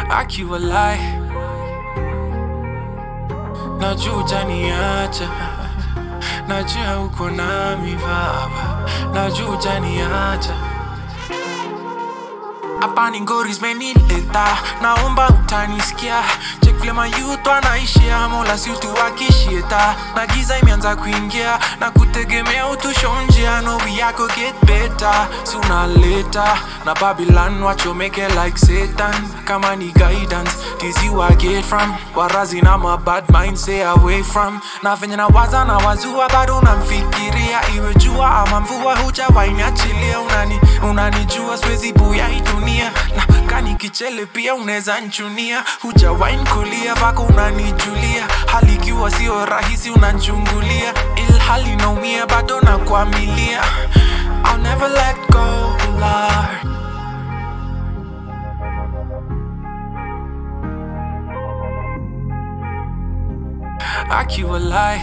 akiwa lai najua utaniacha najua uko nami baba najua utaniacha hapa ni ngori zimenileta naomba utanisikia chek vile mayuth wanaishia mola si utuwakishieta na giza imeanza kuingia na kutegemea utushonjia novi yako get better si unaleta na babylon wachomeke like satan kama ni guidance tizi wa get from warazi na ma bad mind stay away from na venye na waza na wazua bado unamfikiria iwe jua ama mvua hujawainiachilia unani unanijua siwezi buya hii dunia na kani kichele pia unaweza nchunia hujawain kulia vako unanijulia hali ikiwa sio rahisi unanchungulia ilhali naumia bado na kuamilia I'll never let go, Lord. akiwa lai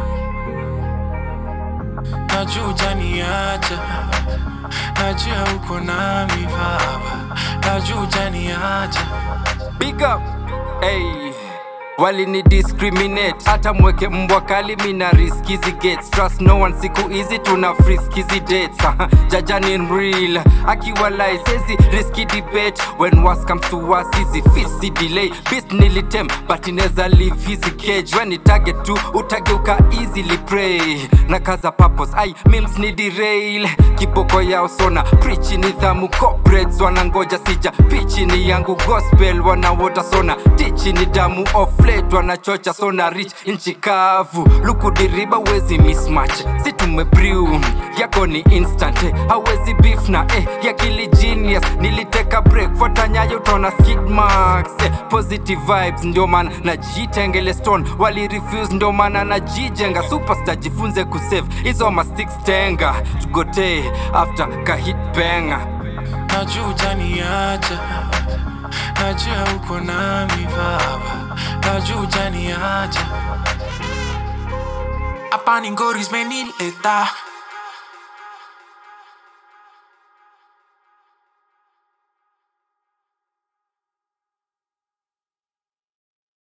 najua utaniacha najua uko nami baba najua utaniacha Big up. Hey. Walini discriminate hata mweke mbwa kali mina risk hizi gates trust no one siku hizi tuna frisk hizi dates Aha, jaja ni real akiwa lie sezi risky debate when worst comes to worst hizi fisi delay beast nilitem but ineza leave hizi cage when ni target tu utageuka easily prey na kaza purpose ai memes ni derail kiboko yao sona preach nidhamu corporates wanangoja sija pichi ni yangu gospel wanawota sona tichi ni damu of late wanachocha sona rich nchi kavu lukudiriba wezi mismatch si tumebrew yako ni instant eh, hawezi beef na eh, ya kili genius niliteka break fuata nyayo utaona skid marks eh, positive vibes ndio maana najitengele stone wali refuse ndio maana najijenga superstar jifunze kusave hizo ma sticks tenga tugotee after kahit benga najua utaniacha najua uko nami baba najua utaniacha hapa ni ngori zimenileta